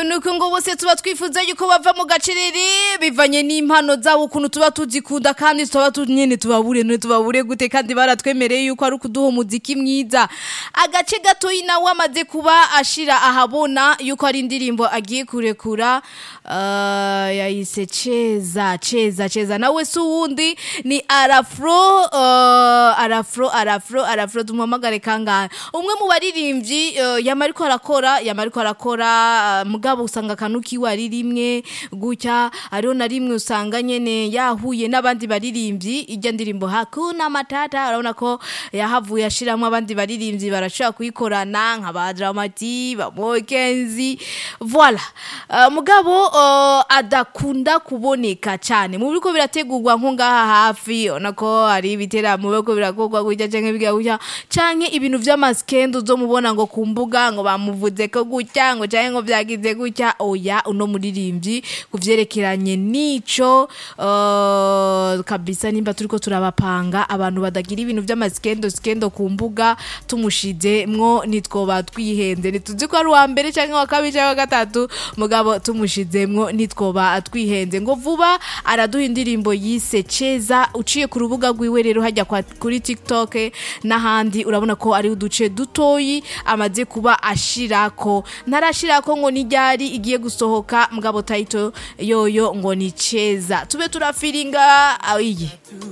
nuko ngo bose tuba twifuza yuko bava mu gacerere bivanye n'impano zabo ukuntu tuba tuzikunda kandi tuba tu- nyene tubabure none tubabure gute kandi baratwemereye yuko ari ukuduha umuziki mwiza agace gatoyi nawe amaze kuba ashira ahabona yuko ari indirimbo agiye kurekura uh, yayise cheza cheza cheza nawe si uwundi ni arafro uh, arafro arafro arafro tumuhamagare kangahe umwe mu baririmbyi uh, yama ariko arakora yama ariko arakora uh, mugabo usanga akantu kiwe ari rimwe gutya ariho na rimwe usanga nyene yahuye n'abandi baririmbyi ijya ndirimbo hakuna matata urabona ko yahavuye ashiramwo abandi baririmbyi barashobora kuyikorana nka ba Dramati ba Mokenzi voilà uh, mugabo uh, adakunda kuboneka cyane mu biriko birategurwa nko ngaha hafi ubona ko hari ibiteramo biriko birakorwa gutya canke biga gutya canke ibintu vy'amaskendo zo mubona ngo ku mbuga ngo bamuvuze ko gutya ngo canke ngo vyagize gutya oya uno muririmbyi kuvyerekeranye n'ico uh, kabisa nimba turiko turabapanga abantu badagira ibintu vy'amaskendo skendo ku mbuga tumushize mwo nitwoba twihenze ntituzi ko ari uwa mbere canke wa kabiri canke wa gatatu mugabo tumushizemwo nitwoba twihenze ngo vuba araduha indirimbo yise ceza uciye ku rubuga rwiwe rero hajya kwa- kuri tiktok n'ahandi urabona ko ari uduce dutoyi amaze kuba ashirako ntarashirako ngo ni ryari igiye gusohoka mugabo tayito yoyo ngo ni ceza tube turafiringa ah, iyi